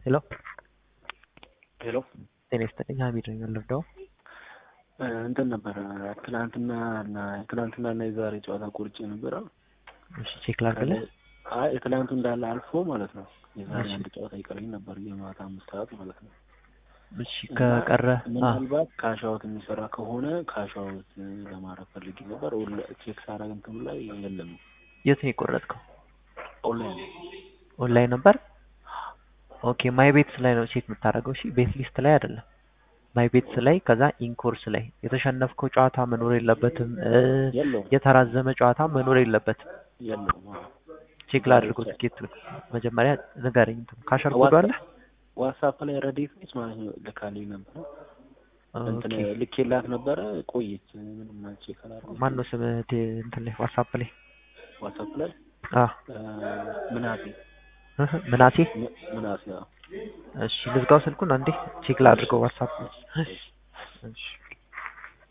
ሄሎ ሄሎ ጤና ይስጥልኝ ሀሚድ ነኝ ወለፍዳው እንትን ነበረ ትናንትና እና ትናንትና እና የዛሬ ጨዋታ ቆርጬ ነበረ። እሺ ቼክ ላድርግልህ አይ የትናንቱ እንዳለ አልፎ ማለት ነው። የዛሬ እሺ። አንድ ጨዋታ ይቀረኝ ነበር የማታ አምስት ሰዓት ማለት ነው። እሺ ከቀረ አ ምናልባት ካሻውት የሚሰራ ከሆነ ካሻውት ለማድረግ ፈልጌ ነበር። ኦንላ- ቼክ ሳረግ እንትኑ ላይ የለም የት ነው የቆረጥከው ኦንላይን ኦንላይን ነበር ኦኬ ማይ ቤትስ ላይ ነው ቼክ የምታደርገው እሺ ቤት ሊስት ላይ አይደለም ማይ ቤትስ ላይ ከዛ ኢንኮርስ ላይ የተሸነፍከው ጨዋታ መኖር የለበትም እ የለውም የተራዘመ ጨዋታ መኖር የለበትም የለውም። አዎ። ቼክ ላድርገው ትኬቱን መጀመሪያ ንገረኝ እንትኑ ካሸር ኮዱ አለ ዋትሳፕ ላይ ረዴት ነች ማለት ነው ልካልኝ ነበረ እንትን ኦኬ ልኬላት ነበረ ቆየች። ምንም ቼክ አላደረኩም። ማን ነው ስምህ ቴ- እንትን ላይ ዋትሳፕ ላይ ዋትሳፕ ላይ አ እ ምናሴ እህ ምናሴ ም- ምናሴ አዎ። እሺ ልዝጋው ስልኩን አንዴ ቼክ ላድርገው ዋትሳፕ እሺ